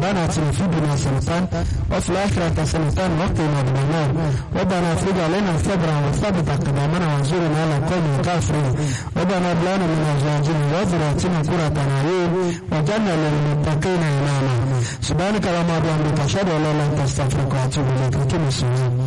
ربنا اتنا في الدنيا حسنة وفي الآخرة حسنة وقنا عذاب النار ربنا افرج علينا صبرا وثبت أقدامنا وانصرنا على القوم الكافرين ربنا هب لنا من أزواجنا وذرياتنا قرة أعين واجعلنا للمتقين إماما سبحانك اللهم وبحمدك أشهد أن لا إله إلا أنت أستغفرك وأتوب إليك أقم الصلاة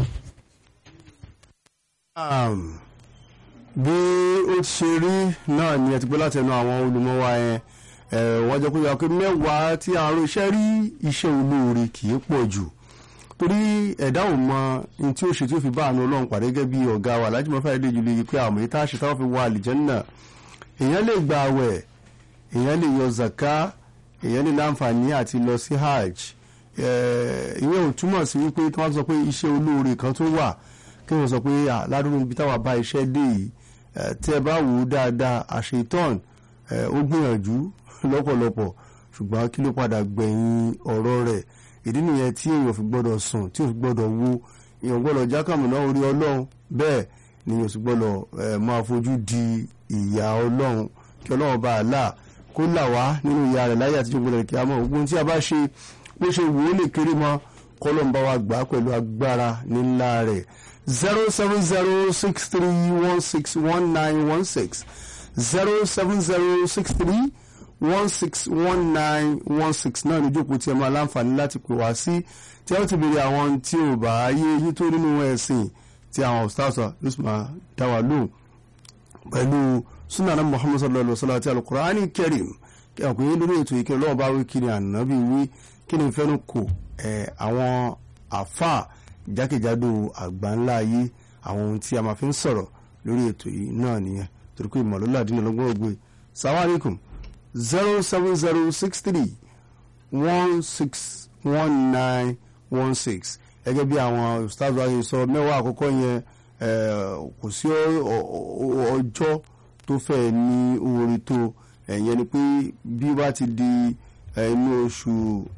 Um, bí ó ti ṣe rí náà ni ẹ ti gbọ́ láti ẹnu àwọn olùmọ̀ wa yẹn ẹ, wọ́n jẹ́ kó yọ pé mẹ́wàá tí àrùn iṣẹ́ rí iṣẹ́ olóore kì í pọ̀ jù torí ẹ̀dá ò mọ ní tí ó ṣe tí ó fi bá àánú ọlọ́run pàdé gẹ́gẹ́ bí ọ̀gá wa lájú mọ́fà ilé ìjùlẹ̀ yìí pé àmọ́ yìí tá a ṣe táwọn fi wọ àlìjẹ́nnà èèyàn lè gba àwẹ̀ èèyàn lè yọ zaka èèyàn lè láǹfààní àti lọ sí hajj ẹ, ìyẹn ò túmọ̀ sí wípé tí wọ́n sọ pé iṣẹ́ olóore kan tó wà kí wọ́n sọ pé à ládùúgbò ibi táwa bá iṣẹ́ dé yìí ẹ, tí ẹ bá wò ó dáadáa àṣetán ẹ, ó gbìyànjú lọ́pọ̀lọpọ̀ ṣùgbọ́n kí ló padà gbẹ̀yìn ọ̀rọ̀ rẹ̀ ìdí nìyẹn tí èèyàn fi gbọ́dọ̀ sùn tí ò fi gbọ́dọ̀ wo èèyàn gbọ́dọ̀ jákàmùná orí ọlọ́run bẹ́ẹ̀ ni èèyàn sì gbọ́dọ̀ ẹ, máa fojú di ìyà ọlọ́run kí ọlọ́run bá a là kó là wá nínú ìyà rẹ̀ láyé àtijọ́ gbọ́dọ̀ kí a mọ̀ ogun tí a bá ṣe bó ṣe wò ó lè kéré mọ́ kọ́lọ́n bá wa gbà á pẹ̀lú agbára nílá rẹ̀ zero seven zero six three one six one nine one six zero seven zero six three one six one nine one six náà ní ìjókòó tí ẹ máa láǹfààní láti pè wá sí tí ẹ ó ti béèrè àwọn tí ò bá yé yín tó nínú ẹ̀sìn tí àwọn ọ̀stáàsà ló sì máa dá wa lóhùn pẹ̀lú sunana muhammad sallallahu alaihi wa sallam àti alukur'ani karim kí àwọn kòye lórí ètò ìkẹrẹ lọ́wọ́ bá wí kí ni ànábì wí kí ni ìfẹ́nu kò ẹ̀ àwọn àfà jákèjádò àgbáńlá ayé àwọn ohun tí a máa fi ń sọ̀rọ̀ lórí ètò yìí náà nìyẹn torí pé ìmọ̀lólà dín lọ́gbọ́n ògbé salaam alaikum zero seven zero six three one six one nine one six gẹ́gẹ́ bí àwọn ustaz wa yìí sọ mẹ́wàá àkọ́kọ́ yẹn kò sí ọjọ́ tó fẹ́ ní oore tó ẹ̀yẹn ni pé bí wá ti di inú oṣù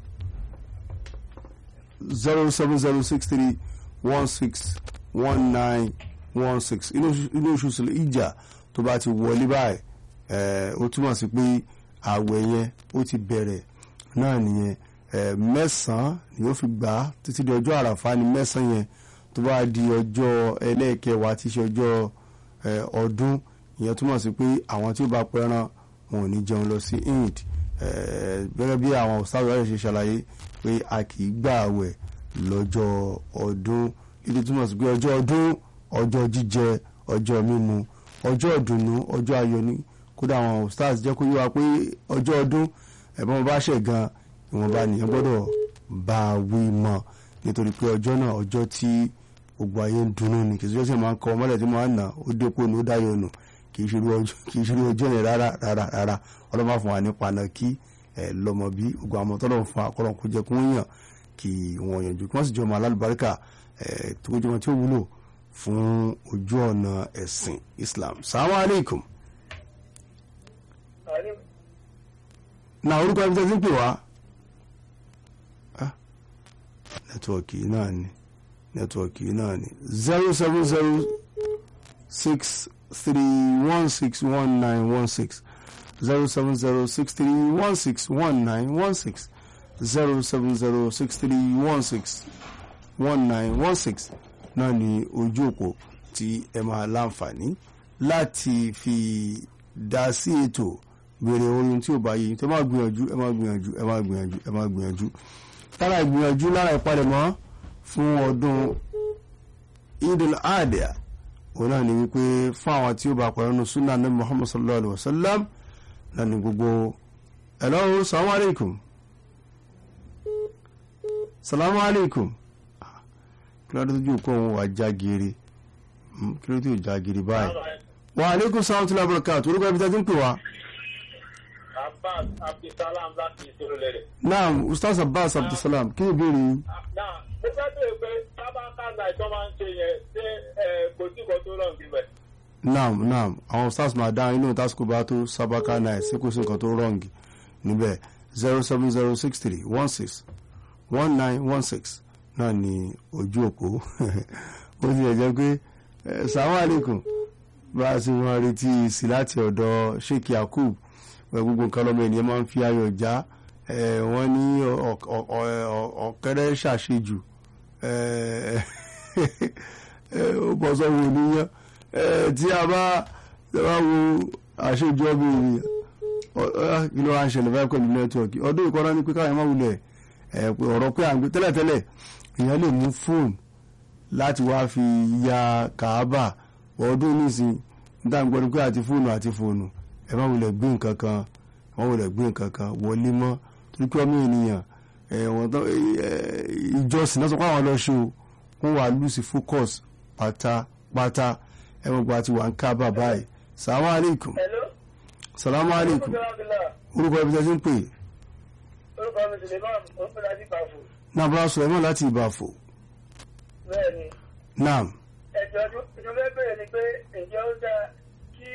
zero seven zero six three one six one nine one six inú oṣù sílẹ̀ ìjà tó bá ti wọlé báyìí ó túmọ̀ sí pé àwẹ̀ yẹn ó ti bẹ̀rẹ̀ náà nìyẹn mẹ́sàn-án ni ó fi gbà á títí di ọjọ́ àràfá ni mẹ́sàn-án yẹn tó bá di ọjọ́ ẹlẹ́ẹ̀kẹwàá tí í ṣe ọjọ́ ọdún ìyẹn túmọ̀ sí pé àwọn tí ó bá pẹran wọn ò ní jẹun lọ sí eid gẹ́gẹ́ bí àwọn ọ̀sáwọ̀ rẹ̀ ṣe ṣàlàyé pé a kì í gbà àwẹ̀ lọ́jọ́ ọdún ìdí túmọ̀ sí pé ọjọ́ ọdún ọjọ́ jíjẹ ọjọ́ mímu ọjọ́ ìdùnnú ọjọ́ ayọ̀ ni kódà àwọn stars jẹ́ kó yé wa pé ọjọ́ ọdún ẹ̀bọ́n wọn bá ṣẹ̀ gan ìwọ̀nba nìyẹn gbọ́dọ̀ bá a wí mọ́ nítorí pé ọjọ́ náà ọjọ́ tí gbogbo ayé ń dunnú ni kì í ṣe ọjọ́ máa ń kọ ọmọlẹ̀ tí máa ń nà ó dépò ní ó dáyọ̀ nù kì í ṣe irú ọjọ́ yẹn rárá rárá rárá ọlọ́mọ fún wa nípa náà kí ẹ lọ́mọ bí gbogbo àwọn tọ́lọ̀ fún akọ́lọ́ kó jẹ́ kó ń yàn kí wọ́n yànjú kí wọ́n sì jọ ọmọ alálùbáríkà ẹ tó jẹ́ wọn tí ó wúlò fún ojú ọ̀nà ẹ̀sìn Islam salamu alaikum. na orúkọ ẹbí tẹ́tí ń pè wá nẹ́tíwọ̀kì náà ni nẹ́tíwọ̀kì náà ni zero seven zero six three one six one nine one six zero seven zero six three one six one nine one six zero seven zero six three one six one nine one six náà ni ojú òpó tí ẹ máa láǹfààní láti fi dá sí ètò béèrè orin tí ò bá yìí tó máa gbìyànjú ẹ máa gbìyànjú ẹ máa gbìyànjú ẹ máa gbìyànjú lára ìgbìyànjú lára ìpalẹ̀mọ́ fún ọdún idil adha òun náà ni wípé fún àwọn tí ó bá pẹ̀lú nínú sunnah ní muhammad sallallahu alayhi wa sallam náà ni gbogbo hello salamu alaikum salamu alaikum kí ló dé tó jù kó òun wà já gèrè kí ló tó já gèrè báyìí wa alaikum salaam tí lábúrò káàtó orúkọ ibi tẹ́tí ń pè wá. Abbas Abdulsalam láti ìṣòro lẹ́rẹ̀. naam ustaz abbas abdulsalam kí ni ìbéèrè yín. Náà mo fẹ́ bèèrè pé sábàkà náà ìtọ́ máa ń ṣe yẹn ṣé kò sí kan tó rọ̀ níbẹ̀. naam naam àwọn ustaz máa dá inú tásìkò bá tó sábàkà náà sí kò sí nǹkan tó rọ̀ǹgì níbẹ̀ zero seven zero six three one six one nine one six náà ni ojú òpó ó ti yẹ jẹ́ pé sàwọn àlékún bá a sì wọ́n retí sí láti ọ̀dọ̀ sheikh yakub pẹ̀lú gbogbo nǹkan lọ́mọ ènìyàn máa ń fi ayọ̀ já ẹ, wọ́n ní ọ- ọ- ọ- ọ- ọ̀kẹ́rẹ́ ṣàṣejù ẹ, ẹ, ó bọ́ sọ́wọ́ oníyàn ẹ, tí a bá tí a bá wo àṣejù ọmọ ènìyàn ọ- ọ- kí ló wá ń ṣẹlẹ̀ báyìí pẹ̀lú nẹ́tíwọ̀kì ọdún ìkọ́ná ní pé káyọ̀ má wulẹ̀ ẹ, pé ọ̀rọ̀ pé à ń gbé tẹ́lẹ̀tẹ́lẹ̀ èèyàn lè mú fóònù láti wá fi ya kàábà ọdún nísìn níta ń gbọ́dọ̀ pé àti fóònù àti fóònù ẹ má wulẹ̀ gbé nǹkan kan ẹ má wulẹ̀ gbé nǹkan kan wọlé mọ́ torí pé ọmọ ènìyàn ẹ, wọ́n tán ẹ, ẹ, ìjọsìn náà sọ pé àwọn lọ ṣe o wọ́n wà lùsì focus pátápátá ẹ mọ̀ pé àti wà ń kábà báyìí salamu aleykum Hello. salamu aleykum orúkọ ibi tẹ́ ti ń pè orúkọ mi Suleiman orúkọ láti Bàfò náà bá sọ ẹ mọ̀ láti ìbàfò bẹ́ẹ̀ ni náà ẹ̀jọ̀ tó fẹ́ bẹ̀rẹ̀ ni pé ǹjẹ́ ó dáa kí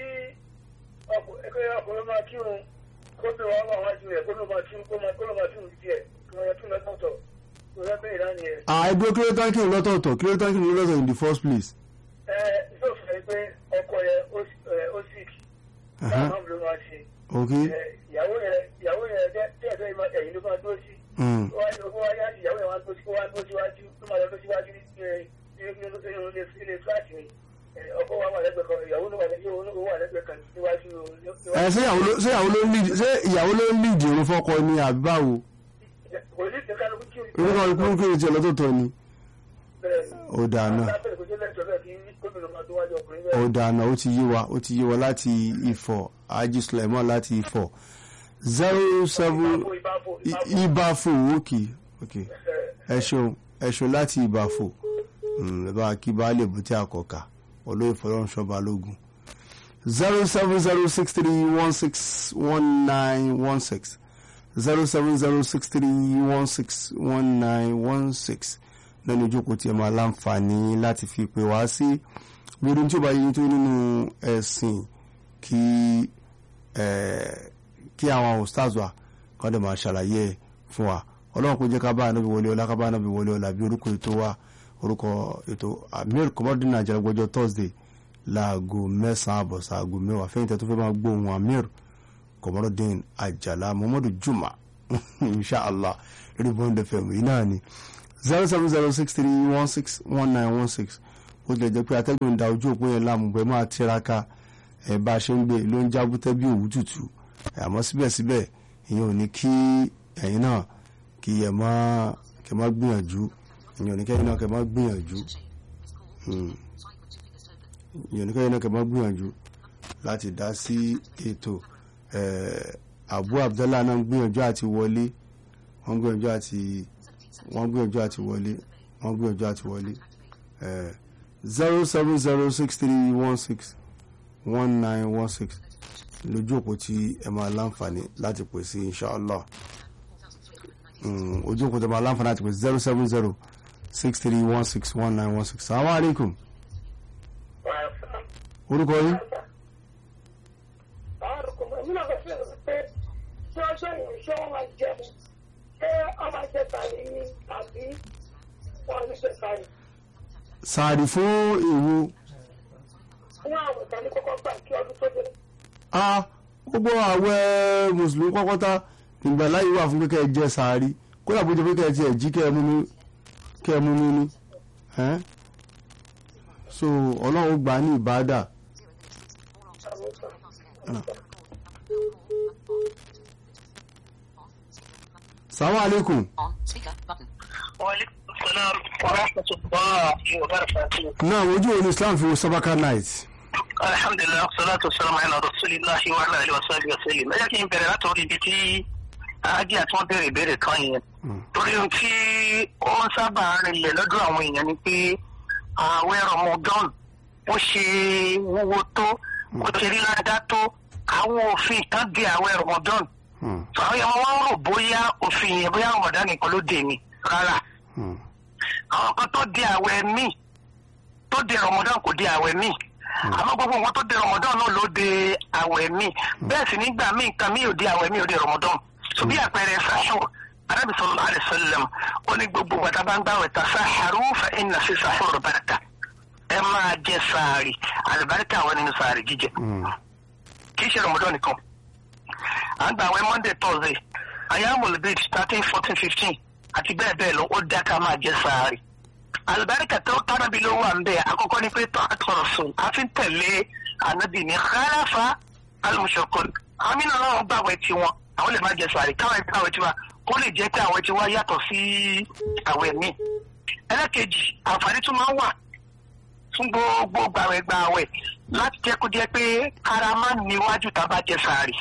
ọkùnrin ọkùnrin máa kírun kó bí wọn wà wájú rẹ̀ kó ló máa kírun kó ló máa kírun díẹ̀ kí wọ́n yẹ kí lọ́tọ̀ọ̀tọ̀ tó fẹ́ bẹ̀rẹ̀ náà nìyẹn. àìdúró kí ló tán kí n lọ́tọ̀ọ̀tọ̀ kí ló tán kí n lọ́tọ̀ọ̀tọ̀ in the first place. ẹ ìṣòfin ẹ pé ọkọ yẹn ó sick Uh-huh. báwọn ló máa ṣe ok ẹ, ìyàwó yẹn ìyàwó yẹn dẹ́ tẹ́ẹ̀fẹ́ ẹ̀yìn ló máa dúró sí Mm. ó wá ó wá yá ìyàwó yẹn wá dúró sí ó wá dúró síwájú ló máa lọ dúró síwájú ní ẹ, nínú nínú ilé ilé fúláàtì mi ẹ, ọkọ wa wà lẹ́gbẹ̀ẹ́ kan ìyàwó ló wà lẹ́gbẹ̀ẹ́ ó wà lẹ́gbẹ̀ẹ́ kan níwájú ẹ ṣé ìyàwó ló ṣé ìyàwó ló ń lead ṣé ìyàwó ló ń lead irun fọ́kọ ni àbí báwo kò ní ìdíkà kálukú kí orúkọ ikú kí n tiẹ̀ lọ́tọ̀ọ̀tọ̀ ni bẹ́ẹ̀ ó dáa náà lábẹ́rẹ́ kò sí lẹ́tọ̀ọ́ bẹ́ẹ̀ kí gómìnà máa tó wájú ọkùnrin ó bẹ́ẹ̀. dáa náà ó ti yé wa ó ti yé wa láti Ifọ̀ Haji Sulaiman láti Ifọ̀ zero seven ìbáfo ìbáfo I- Ìbàfò òkè òkè ẹ ṣeun ẹ ṣeun láti Ìbàfò Mm, ẹ bá kí baálé bùtí àkọ́kà olóyè fọlọ́runṣọ́ balógun zero seven zero six three one six one nine one six zero seven zero six three one six one nine one six lẹ́nu ìjókòó tí ẹ máa láǹfààní láti fi pè wá sí gbogbo tí ó bá yẹ tó nínú ẹ̀sìn kí eh, kí àwọn ustaz wa kọ́ dẹ̀ máa ṣàlàyé ẹ̀ fún wa ọlọ́run kò jẹ́ ká bá ànábì wọlé ọlá ká bá ànábì wọlé ọlá bí orúkọ ètò wa orúkọ ètò amir kọ́mọ́dún nàìjíríà gbọ́jọ́ thursday láago mẹ́sàn-án àbọ̀ sáago mẹ́wàá fẹ́yìn tẹ́ tó fẹ́ máa gbóhùn amir kọ́mọ́dún àjàlá muhammadu juma inshallah lórí bond fm yìí náà ni zero seven zero six three one six one nine one six ó tilẹ̀ jẹ́ pé atẹ́gùn ń da ojú òpó yẹn láàmú bẹ́ẹ̀ máa tiraka ẹ̀ bá a ṣe ń gbé ló ń jábútẹ́ bí òwú tútù àmọ́ síbẹ̀síbẹ̀ ìyẹn ò ní kí ẹ̀yin náà kí ẹ má kẹ má gbìyànjú ìyẹn ò ní kẹ́yìn náà kẹ má gbìyànjú Hmm. ìyẹn ò ní kẹ́yìn náà kẹ má gbìyànjú láti dá sí ètò eh, Abu Abdallah náà ń gbìyànjú àti wọlé wọ́n gbìyànjú àti wọ́n gbìyànjú àti wọlé wọ́n gbìyànjú àti wọlé zero seven zero six three one six one nine one six lójú òpó tí ẹ máa láǹfààní láti pè sí inshallah Mm, ojú òpó tí ẹ máa láǹfààní láti pè sí zero seven zero six three one six one nine one six salamu alaikum orúkọ yín sáàdì fún èwo a gbogbo àwẹ̀ mùsùlùmí pọ́pọ́tá ìgbà láyé wà fún kékeré jẹ sàárì kódà bó jẹ pé kẹ́ ẹ tiẹ̀ jí kẹ́ ẹ mú mi kẹ́ ẹ mú mi ní ẹ́n? so ọlọ́run ó gbà á ní ìbádà salamu alaikum On speaker button. وعليكم السلام ورحمة الله وبركاته náà ojú òní islam fi wo sabaka night الحمد لله والصلاة والسلام على رسول الله وعلى آله وصحبه وسلم ẹ jẹ́ kí n bẹ̀rẹ̀ látọ̀rí ibi tí ajé àti wọ́n béèrè ìbéèrè kan yẹn torí ohun tí ó ń sábà rinlẹ̀ lọ́dọ̀ àwọn èèyàn ni pé ààwẹ̀ Ramadan ó ṣe wúwo tó ó ṣe rí ládá tó àwọn òfin kan di ààwẹ̀ Ramadan Hmm, àwọn èèyàn wọn rò bóyá òfin yẹn bóyá Ramadan nìkan ló dé ni rárá hmm, àwọn kan tó di àwẹ̀ míì tó di Ramadan kò di àwẹ̀ míì àmọ́ gbogbo nǹkan tó di Ramadan náà ló di àwẹ̀ míì bẹ́ẹ̀ sì nígbà míì nǹkan míì ò di àwẹ̀ míì ò di Ramadan so bí àpẹẹrẹ sahur Ànábì sallallahu alaihi wasallam ó ní gbogbo gbàtà bá ń gbàwẹ̀ tasaharu fa inna fi sahur baraka ẹ máa jẹ sàárì àlùbáríkà wà nínú sàárì jíjẹ hmm, kì í ṣe Ramadan nìkan à ń gbà àwẹ̀ Monday Thursday ayámọ̀lẹ́ bíi thirteen fourteen fifteen àti bẹ́ẹ̀ bẹ́ẹ̀ lọ ó dá ká máa jẹ sàárì alibarika tó tábàbí ló wà ń bẹ àkọ́kọ́ ni pé tó àtọ̀rọ̀ sùn a fi ń tẹ̀lé ànábì ní khalafa alimusokol àmì náà wọn gbàwẹ̀ tiwọn àwọn lè má jẹ sàárì káwọn ẹgbẹ́ àwẹ̀ tiwa ó lè jẹ́ pé àwẹ̀ tiwa yàtọ̀ sí àwẹ̀ míì ẹlẹ́kejì àǹfààní tún máa ń wà fún gbogbo gbàwẹ̀ gbàwẹ̀ láti jẹ́ kó jẹ́ pé ara máa ń níwájú tá a bá jẹ sàárì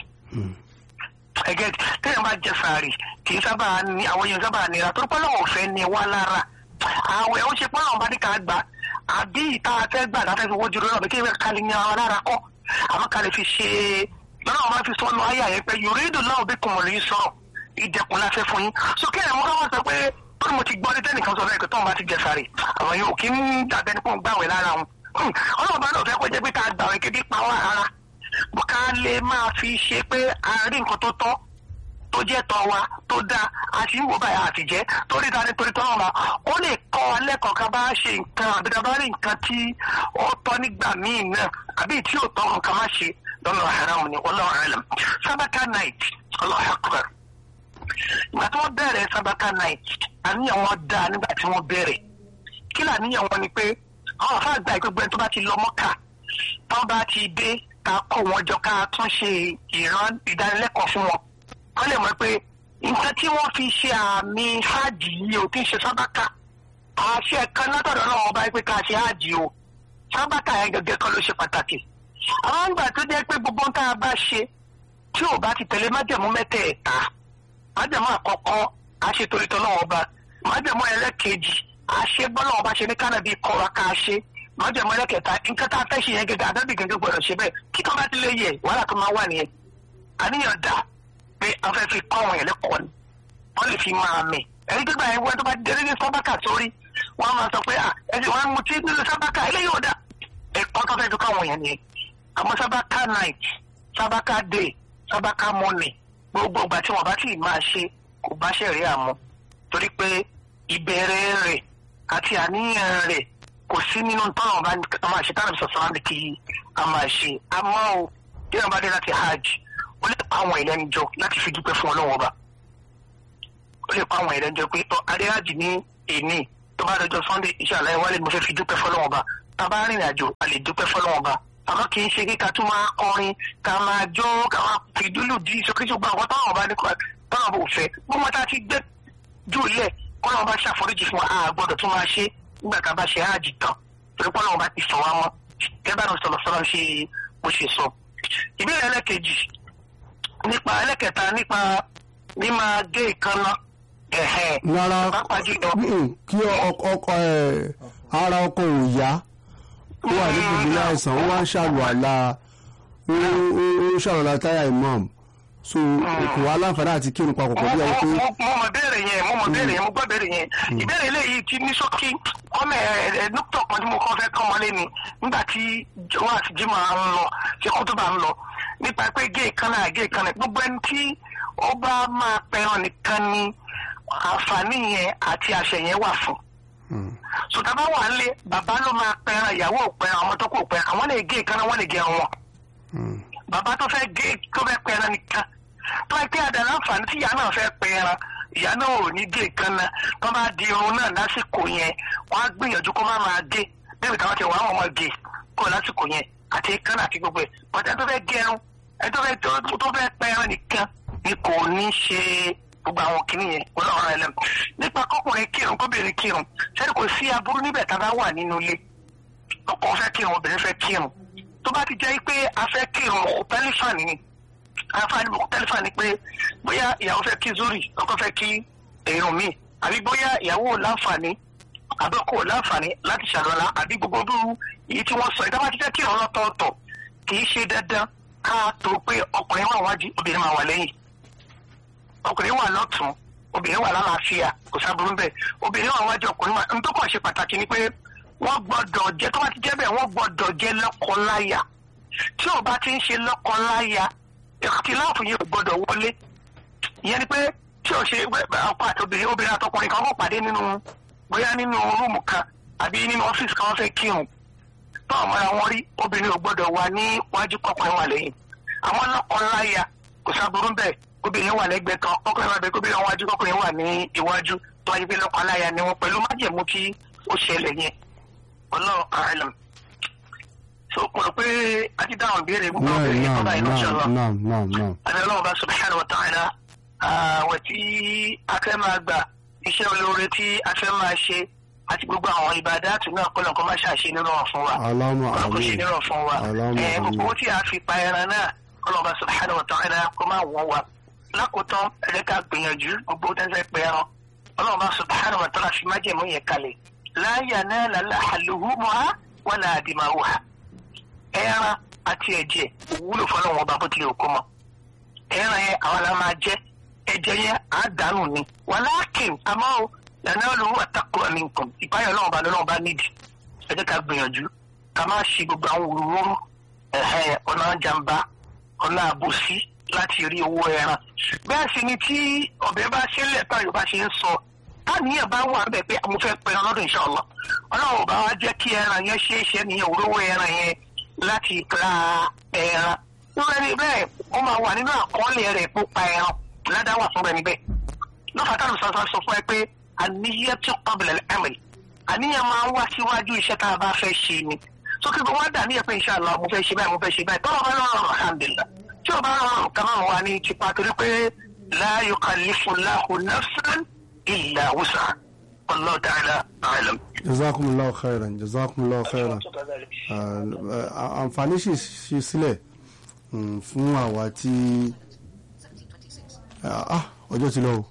ẹgẹ téèyàn bá jẹ sàárì kì í sábà ní àwọn èèyàn sábà nira tó pẹ́ lọ́wọ́ fẹ́ ni wá lára àwẹ̀ ó ṣe pé àwọn bá ní ká gbà àbí ìta afẹ́ gbà láti fi wójú lọ́nà bí kí ká lè yan ara lára kọ́ àmọ́ ká lè fi ṣe lọ́nà wọn bá fi sọ́nù ayé àyẹ̀ pé yòrédò náà bí kùmọ̀ lè sọ̀rọ̀ ìdẹ̀kùn la fẹ́ fún yín sókè ẹ̀ mọ́ káwọn sọ pé tó ní mo ti gbọ́ ní tẹ́nìkan sọ fẹ́ pé tóun bá ti jẹ sàárì àwọn yóò kí ń dàbẹ́ ní kó ń gbàwẹ̀ lára wọn ọlọ́run bá náà fẹ́ kó jẹ́ pé ká gbàwẹ̀ kéde pa wá rárá ká lè máa fi ṣe pé a rí nǹkan tó tọ́ tó jẹ́ tọ́ wa tó dáa àti ìwò báyà àti jẹ́ torí ta ni torí tọ́ wọn ó lè kọ́ ọ lẹ́kọ̀ọ́ ká bá ṣe nǹkan àbí ká bá rí nǹkan tí ó tọ́ nígbà míì náà àbí tí ò tọ́ nǹkan má ṣe lọ́nà haram ni wallahu a'lam sábàkà night Allahu akbar ìgbà tí wọ́n bẹ̀rẹ̀ sábàkà night àníyàn wọn dáa nígbà tí wọ́n bẹ̀rẹ̀ kí làníyàn wọn ni pé àwọn afá àgbà ìgbẹ́gbẹ́ tó bá ti lọ mọ́kà tó bá ti dé ká kó wọn jọ ká tún ṣe ìran ìdánilẹ́kọ̀ọ́ fún wọn wọ́n lè mọ̀ pé nǹkan tí wọ́n fi ṣe àmì hajj yìí ò tí ń ṣe sábàkà àṣẹ kan látọ̀dọ̀ náà wọ́n bá pé ká ṣe hajj o sábàkà yẹn gẹ́gẹ́ kan ló ṣe pàtàkì àwọn ìgbà tó jẹ́ pé gbogbo nǹkan a bá ṣe tí ò bá ti tẹ̀lé májẹ̀mú mẹ́tẹ̀ẹ̀ta májẹ̀mú àkọ́kọ́ àṣetòlítọ́ náà ọba májẹ̀mú ẹlẹ́kejì àṣe bọ́lá ọba ṣe ní kánàbí kọ́ra ká ṣe májẹ̀mú ẹlẹ́kẹta nǹkan tá a fẹ́ ṣe yẹn gẹ́gẹ́ àdábì gẹ́gẹ́ gbọ́dọ̀ ṣe bẹ́ẹ̀ kí kan bá ti lè yẹ wàhálà tó máa wà nìyẹn àníyàn dà pé a fẹ́ fi kọ́ àwọn ẹ̀lẹ́kọ̀ọ́ ni wọ́n lè fi máa mì ẹni tó gbà yẹn wọ́n tó bá délé ní sábàkà sórí wọ́n á máa sọ pé ẹsẹ̀ wọn mú tí nínú sábàkà eléyìí ò dà ẹ̀kọ́ tó fẹ́ fi kọ́ àwọn yẹn nìyẹn àmọ́ sábàkà night sábàkà day sábàkà morning gbogbo ìgbà tí wọ́n bá ti máa ṣe kò bá ṣẹ̀rí àmọ́ torí pé ìbẹ̀rẹ̀ rẹ̀ àti àníyàn rẹ̀ kò sí nínú tọ́nà bá a máa ṣe tánà sọ̀sọ̀ láti kí a máa ṣe àmọ́ o bí wọ́n bá dé láti hajj ó lè pa àwọn ìlẹ́nu jọ láti fi dúpẹ́ fún ọlọ́wọ́ ọba ó lè pa àwọn ìlẹ́nu jọ pé ọ adé hajj ní èní tó bá dọjọ́ sunday iṣẹ́ àlàyé wálé mo fẹ́ fi dúpẹ́ fọlọ́wọ́ ọba tá a bá rìnrìn àjò a lè dúpẹ́ fọlọ́wọ́ ọba àmọ́ kì í ṣe kí ká tún máa kọrin ká máa jó ká máa fi dúlù dí ìṣókíṣó gba àwọn táwọn ọba ní táwọn ọba ò fẹ́ bó máa tá a ti gbé jù lẹ̀ kọ́nà ọba ṣàforíjì fún wa a gbọ́dọ̀ tún máa ṣe nígbà tá a bá ṣe hajj tán torí pọ́nà ọba ti sọ wá mọ́ gẹ́gẹ́ bá sọ̀rọ̀ sọ̀rọ̀ ṣe bó ṣe sọ. ìbéèrè ẹlẹ́kejì nípa ẹlẹ́kẹta nípa mímá gé ìkànnà ẹ̀hẹ̀ rárá pápá jùlọ kí ọkọ ẹ ara ọkọ ò yá ó wà ní gbogbo àìsàn ó wá ń ṣàlùwàlà ó ń ṣàlùwàlà táyà imam so kò wá láǹfààní àti kírun papọ̀ pẹ̀lú ẹ pé mo mo mọ béèrè yẹn mo mọ béèrè yẹn mo gbọ́ béèrè yẹn ìbéèrè eléyìí ti ní ṣókí ọmọ ẹ ẹ dókítà kan tí mo kọ́ fẹ́ kọ́ ọmọlé ni nígbà tí wọn àti jimá ń lọ ṣe kó tó bá ń lọ nípa pé gé ìkànnà gé ìkànnà gbogbo ẹni tí ó bá máa pẹran nìkan ni àǹfààní yẹn àti àṣẹ yẹn wà fún sọtaba wà lé bàbá ló máa pẹran ìyàwó ò pẹran àwọn tó kò pẹran àwọn lè gé ìkànnà wọn lè gé wọn bàbá tó fẹ́ gé tó fẹ́ pẹran nìkan tó ẹ pé àdàlà àǹfààní tí ìyá náà fẹ́ pẹran ìyá náà ò ní gé ìkànnà tó bá di irun náà lásìkò yẹn wọ́n á gbìyànjú kó má máa gé bẹ́ẹ̀ káwọn ti wà wọ́n máa gé kó lásìkò yẹn àti ìkànnà àti gbogbo ẹ̀ bọ́tẹ́ tó fẹ́ gẹrun ẹ tó fẹ́ tó fẹ́ pẹran nìkan ni kò ní ṣe gbogbo àwọn kìnìún yẹn ọlọ́run ẹ̀ lẹ́nu nípa kọkùnrin kírun kóbìnrin kírun sẹ́ni kò sí aburú níbẹ̀ tá a bá wà nínú ilé ọkọ fẹ́ kírun obìnrin fẹ́ kírun tó bá ti jẹ́ pé a fẹ́ kírun tẹlifàní ni àǹfààní tẹlifàní pé bóyá ìyàwó fẹ́ kí zuri ọkọ fẹ́ kí èrò mi àbí bóyá ìyàwó láǹfààní àbọ̀kọ̀ láǹfààní láti ṣàlọ́lá àbí gbogbo dúró èyí tí wọ́n sọ ìdáwà ti fẹ́ kírun lọ́tọ̀ọ̀tọ̀ kì í ṣe dandan ká tó pé ọkùnrin wà wájú obìnrin máa wà lẹ́yìn ọkùnrin wà lọ́tún obìnrin wà lálàáfíà kò sábúrú bẹ́ẹ̀ obìnrin wà wájú ọkùnrin wà nítorí kàn ṣe pàtàkì ni pé wọ́n gbọ́dọ̀ jẹ́ tó bá ti jẹ́ bẹ́ẹ̀ wọ́n gbọ́dọ̀ jẹ́ lọ́kọláya tí ò bá ti ń ṣe lọ́kọláya ìkìláàfù yẹn ò gbọ́dọ̀ wọlé ìyẹn ni pé tí ò ṣe ọkọ àti obìnrin obìnrin àtọkùnrin kan kò pàdé nínú bóyá nínú rúùmù kan àbí nínú ọ́fíìsì kan wọ́n fẹ́ kírun tó àwọn ọmọdé wọn rí obìnrin ò gbọ́dọ̀ wà ní wájú kọkùnrin wà lẹ́yìn àwọn lọ́kọláya kò sábúrú bẹ́ẹ̀ obìnrin wà lẹ́gbẹ̀ẹ́ kan ọkùnrin wà bẹ́ẹ̀ kóbìnrin wà wájú kọkùnrin wà ní iwájú tó wáyé pé lọ́kọ̀ aláya ni wọ́n pẹ̀lú májẹ̀mú tí ó ṣẹlẹ̀ yẹn Allahu a'lam so mo rò pé a ti dáhùn ìbéèrè gbogbo náà obìnrin yẹn tó náà báyìí lọ́sọ̀ náà lọ náà náà náà àbí ọlọ́run bá subhanahu wa ta'ala àwẹ̀ tí a fẹ́ máa gbà iṣẹ́ olóore tí a fẹ́ máa ṣe àti gbogbo àwọn ìbádàtù náà kọ́ lọ́nkọ́ máa ṣàṣe nínú ọ̀ fún wa Allahumma kọ́ lọ́nkọ́ ṣe àmín nínú ọ̀ fún wa Allahumma ẹ̀ gbogbo owó àmín tí a fi pa ẹran náà kọ́ lọ́nba subhanahu wa ta'ala kó máa wọ́n wa lákòótán ẹ̀rẹ́ ká gbìyànjú gbogbo tẹ́sẹ̀ pé ẹran ọlọ́run bá subhanahu wa ta'ala fi májẹ̀mú yẹn kalẹ̀ la yanala luhumuha wala dima'uha ẹran àti ẹ̀jẹ̀ òwúlò fọlọ́run ọba bó tilẹ̀ òkú mọ́ ẹran yẹn àwọn la máa jẹ ẹ̀jẹ̀ yẹn á dànù ni wàlákìn àmọ́ o lànà olówó àtàkùrọ̀ ní nǹkan ìpáyọ̀ náà bá lọ́wọ́ bá nídìí ẹ jẹ́ ká gbìyànjú ká má ṣe gbogbo àwọn òróró ẹ̀hẹ́ ọ̀nà jàǹbá ọ̀nà àbòsí láti rí owó ẹran bẹ́ẹ̀ sì ni tí ọ̀bẹ bá ṣe lẹ́tọ̀ yorùbá ṣe ń sọ táníyàn bá wà bẹ́ẹ̀ pé mo fẹ́ pẹran lọ́dún inshallah ọlọ́run ò bá wá jẹ́ kí ẹran yẹn ṣe é ṣe nìyẹn òróró ẹran yẹn láti ra ẹran lórí ẹni bẹ́ẹ̀ ó máa wà nínú àkọọ́lẹ̀ rẹ̀ kó pa ẹran ládàá wà fún ẹni bẹ́ẹ̀ lọ́fà táwọn sọ̀rọ̀ sọ fún ẹ pé àníyàtú qabla al-amal àníyàn máa ń wá síwájú iṣẹ́ tá a bá fẹ́ ṣe ni tó kí gbogbo wa dà níyẹn pé inshallah mo fẹ́ ṣe báyìí mo fẹ́ ṣe báyìí tọ́lọ́ bá lọ́rùn alhamdulillah tí o bá rọrùn ká máa wà ní tipa torí pé la yukallifu Allahu nafsan illa wus'aha Wallahu ta'ala a'lam. jazakumullahu khairan jazakumullahu khairan Ah, àǹfààní sì ṣe sílẹ̀ mm, fún àwa tí Ah, ah, ọjọ́ ti lọ o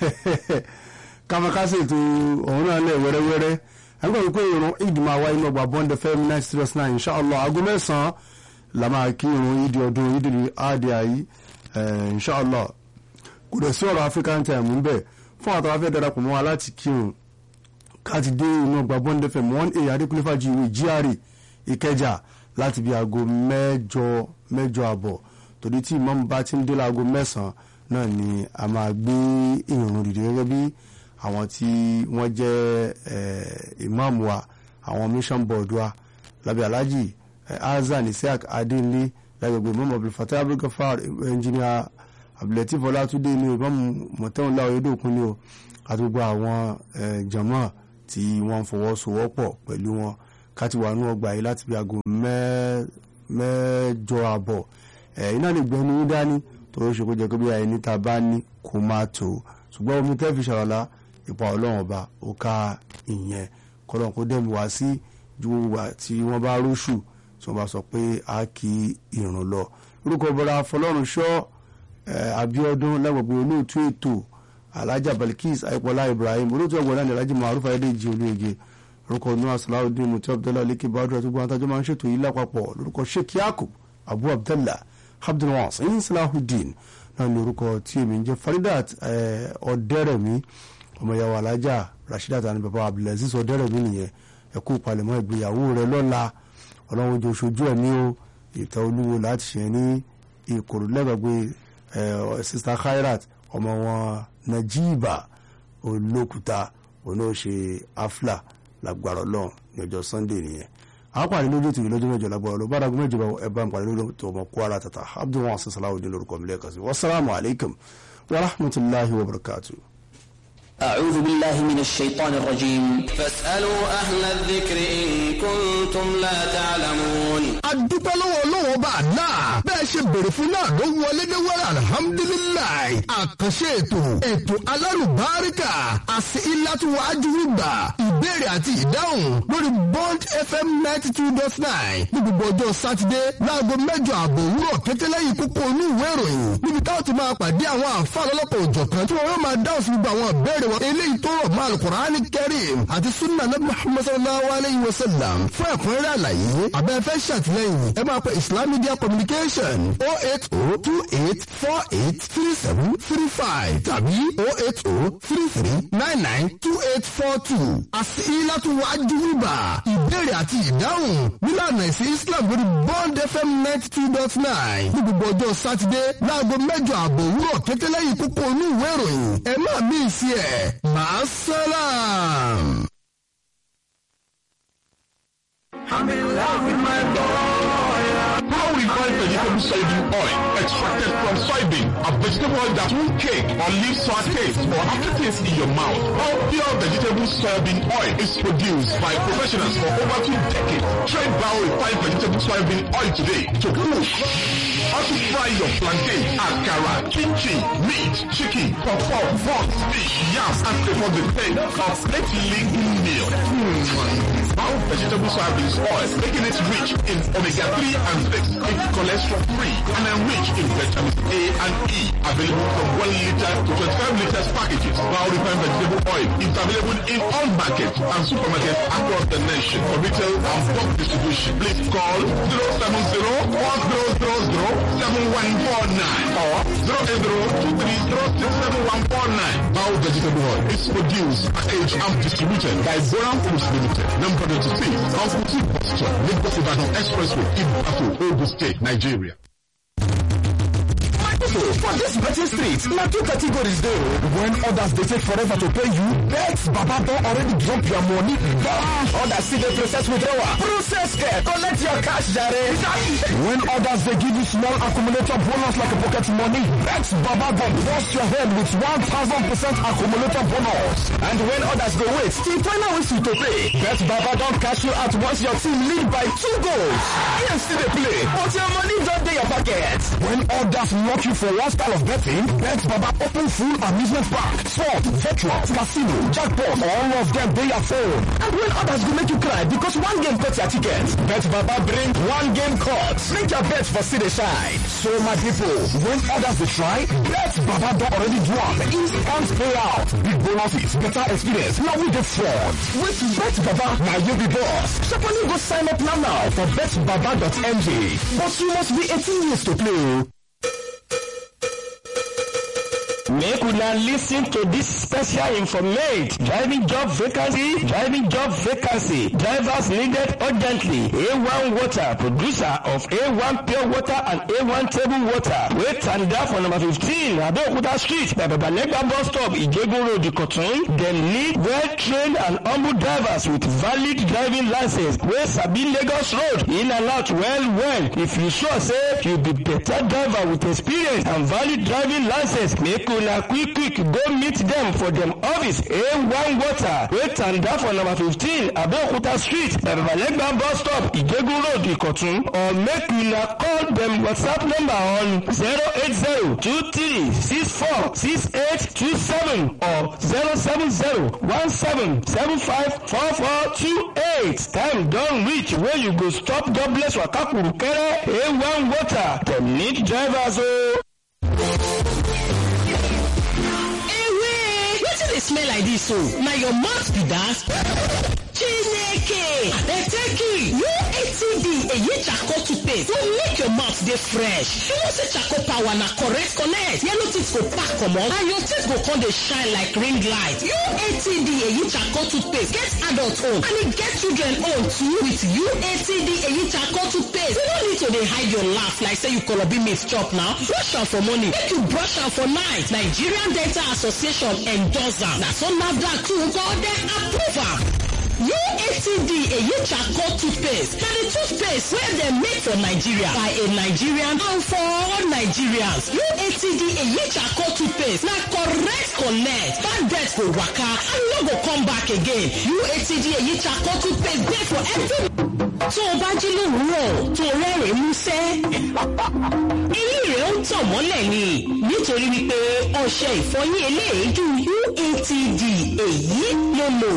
kàmákásì ètò ọ̀hún náà lẹ̀ wẹ́rẹ́wẹ́rẹ́ ẹgbẹ́ wípé ìrun ìdìmọ̀ àwa inú ọgbà bond fm nine six nine inshallah aago mẹ́sàn-án la máa kí ìrun ìdí ọdún ìdí àdì àyí inshallah kò dẹ̀ sí ọ̀rọ̀ african time ń bẹ̀ fún àtàwọn afẹ́ darapọ̀ mọ́ wa láti kírun káti dé inú ọgbà bond fm one a adékúnlé fàjìwé GRA ìkẹjà láti bí aago mẹ́jọ mẹ́jọ àbọ̀ torí tí ìmáàmù bá ti ń dé láago mẹ́sàn-án náà ni a máa gbé ìrun dìde gẹ́gẹ́ bí àwọn tí wọ́n jẹ́ eh, ìmáàmù wa àwọn mission board wa lábẹ́ alhaji eh, azan isiaq adéńlé lágbègbè imam abdulfatah abdulgafar engineer abdulateef ọlátúndé ní o imam mọ̀tẹ́wọ̀nlá oyedokun ní o àti gbogbo àwọn eh, jama tí wọ́n ń fọwọ́sowọ́pọ̀ pẹ̀lú wọn káti wà nú ọgbà yìí láti bí aago mẹ́- mẹ́jọ àbọ̀ ẹ̀ iná lè gbẹ́nu yín dání torí ó ṣe kó jẹ́ pé bí àyè níta bá ní kó má tó ṣùgbọ́n omi tẹ́ fi ṣàrọ̀lá ipa ọlọ́run ọba ó ká ìyẹn kọ́lọ́n kó dẹ̀mí wá sí ju gbogbo ìgbà tí wọ́n bá róṣù tí wọ́n bá sọ pé a kì í ìrùn lọ orúkọ bọ́lá fọlọ́run ṣọ́ eh, Abíọ́dún lágbègbè olóòtú ètò alhaja Balkis aipola Ibrahim olóòtú ọgbọ̀n náà ní alhaji maruf ayédèjì olóyege orúkọ nua salawudeen mutu abdullahi aleke badru àti gbogbo àtàjọ máa ń ṣètò yìí lápapọ̀ lórúkọ sheikh yakub abu abdallah abdulwasin salahudeen náà ní orúkọ tí èmi ń jẹ́ faridat eh, ọ̀dẹ́rẹ̀mí ọmọ ìyàwó alájà rasheedat àti bàbá abdulaziz ọ̀dẹ́rẹ̀mí nìyẹn ẹ̀kú palẹ̀mọ́ ìgbéyàwó rẹ̀ lọ́la ọlọ́run ojú oṣoojú ẹ̀mí o ìta olúwo láti ṣe ní ìkòrò lẹ́gbàgbé sista khairat ọmọ wọn najiba olókùta oníṣe afla lágbára ọlọ́run ní ọjọ́ sunday nìyẹn àwọn pàdé lójú ètò ìlọ́jọ́ mẹ́jọ lágbára ọlọ́run bára gómìnà ìjọba ẹ̀bá ń pàdé lójú ètò ọmọ kwara tata abdulwọn salawudeen lórúkọ mi lẹ́ẹ̀kan sí wasalaamu alaykum wa rahmatulahi wa barakatuh. أعوذ بالله من الشيطان الرجيم فاسألوا أهل الذكر إن كنتم لا تعلمون adúpẹ́ lọ́wọ́ ọlọ́wọ́ bá a náà bẹ́ẹ̀ ṣe bèrè fún náà ló wọlé dé wẹ́rẹ́ alihamudulilayi àkànṣe ètò ètò alárùbáríkà àti ilátúwọ̀ ajúwìgbà ìbéèrè àti ìdáhùn lórí bond fm ninety two dot nine ní gbogbo ọjọ́ sátidé láago mẹ́jọ àbọ̀ òwúrọ̀ kẹtẹ́lẹ́yìn kókó inú ìwé ìròyìn níbi táwọn ti máa pàdé àwọn àǹfààní ọlọ́pàá òjọ̀kan tí wọ́n yóò máa dáhùn sí gbogbo àwọn ìbéèrè wọn eléyìí tó rọ̀ mọ́ alukur'ani kẹrim àti sunna nabi muhammad sallallahu alayhi wa sallam fún ẹ̀kúnrẹ́rẹ́ àlàyé abẹ́fẹ́ ṣàtìlẹ́yìn ẹ máa pe islam media communication oh eight oh two eight four eight three seven three five tàbí oh eight oh three three nine nine two eight four two àti ilátú wájú wíbà ìbéèrè àti ìdáhùn nílànà ìsìn islam lórí bond fm ninety two dot nine ní gbogbo ọjọ́ sátidé láago mẹ́jọ àbọ̀ òwúrọ̀ kẹtẹ́lẹ́yìn kókó inú ìwé ìròyìn ẹ má mí sí ẹ̀ máa sálàm. How refined vegetable soybean oil extracted from soybean, a vegetable oil that won't cake or leave sour taste or aftertaste in your mouth. All pure vegetable soybean oil is produced by professionals for over two decades. Try Bao refined vegetable soybean oil today to cook. How to fry your plantain, akara, kimchi, meat, chicken, pawpaw, buns, fish, yams, and prepare the thing of legume meal. Mm. Bao vegetable soybean oil, making it rich in omega-3 and 6, it's cholesterol free, and enriched in vitamin A and E. Available from 1 liter to 25 liters packages. Bao refined vegetable oil is available in all markets and supermarkets across the nation. For retail and bulk distribution, please call 070 4000 7149 or 08023067149. Bao vegetable oil is produced, packaged and distributed by Boran Foods Limited. Number 26, Uncle T. Posture, Lagos Ibadan Expressway, Ibadan, Ogun State, Nigeria. people for this betting street na two categories dey o when others dey take forever to pay you bet baba don already drop your money gone others still dey process withdrawal process care collect your cash jare when others dey give you small accumulator bonus like pocket money bet baba go burst your head with one thousand percent accumulator bonus and when others go wait till final whistle to pay bet baba don cash you out once your team lead by two goals game still dey play but your money don dey your pocket when others knock you for one style of betting, Bet Baba open full amusement park, sport, virtual, casino, jackpot, all of them dey your phone. And when others go make you cry because one game cut your ticket, Bet Baba bring one game cut. Make your bet for see the shine. So my people, when others dey try, Bet Baba don already do am. Instant payout, big bonuses, better experience. Now we dey front. With Bet Baba, na you be boss. Sharply go sign up now now for betbaba.ng. But you must be 18 years to play. Make una listen to this special informate. Driving job vacancy, driving job vacancy. Drivers needed urgently. A1 water, producer of A1 pure water and A1 table water. Wait and there for number 15, Abeokuta Street, by Babanega bus stop, Ijegun Road, Ikotun. They need well-trained and humble drivers with valid driving license. Wey sabi Lagos Road, in and out well well. If you sure say you be better driver with experience and valid driving license, make una quick quick go meet dem for dem office a1 water wey tanda for number fifteen abeokuta street babalegba bus stop ijegun road ikotun or make una call dem whatsapp number on zero eight zero two three six four six eight two seven or zero seven zero one seven seven five four four two eight time don reach wey you go stop jobless waka kurukere a1 water dem need drivers o. wetin dey smell like dis o na your mouth be dat. chineke abeteki uatd eyi charcoal toothpaste go make your mouth dey fresh you know say charcoal power na correct connect yellow teeth go pack comot and your teeth go come dey shine like ring light uatd eyi charcoal toothpaste get adult own and e get children own too with uatd eyi charcoal toothpaste you no need to dey hide your laugh like say you kolobi meat chop now brush am for morning make you brush am for night nigerian dental association endorse am na so nafdac too go dem approve am. UATD èyí charcoal toothpaste na the toothpaste wey dem make for Nigeria by a Nigerian and for all Nigerians. UATD èyí charcoal toothpaste na correct connect bad debt go waka and no go come back again. UATD èyí charcoal toothpaste dey for every. tó o bá jí lówùúrọ̀ tó o rẹ́rìn-ín músẹ́. eyín rẹ̀ ń tàn mọ́lẹ̀ ni nítorí wípé ọṣẹ ìfọyín eléèédú UATD èyí ló lò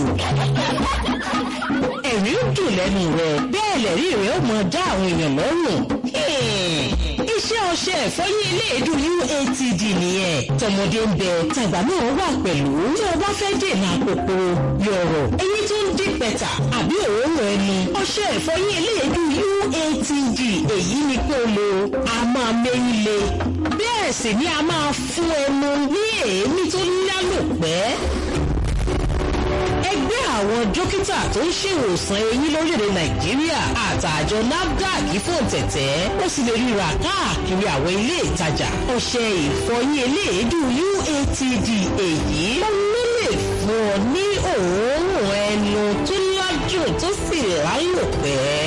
ẹ̀rí ń dùn lẹ́nu rẹ̀ bẹ́ẹ̀ lẹ̀rí rẹ̀ ó mọ dá àwọn èèyàn lọ́rùn. iṣẹ́ ọṣẹ ìfọyín eléèdú UATD nìyẹn tọmọdé ń bẹ tàgbà náà wà pẹ̀lú tí o bá fẹ́ dènà àpòpò yọ̀rọ̀ eyín tó ń dín pẹ̀tà àbí òórùn ẹnu ọṣẹ ìfọyín eléèdú UATD èyí ni kó lo a máa méyín le bẹ́ẹ̀ sì ni a máa fún ẹnu ní èémí tó lálòpẹ́ ẹgbẹ́ àwọn dókítà tó ń ṣèwòsàn eyín lórílẹ̀‐èdè nàìjíríà àtàjọ nafdac fòǹtẹ̀tẹ̀ ó sì lè ríra káàkiri àwọn ilé ìtajà ọṣẹ ìfọyín eléèédú uatd èyí ló lè fún ọ ní òórùn ẹnu tó ládùn tó sì lálòpẹ́.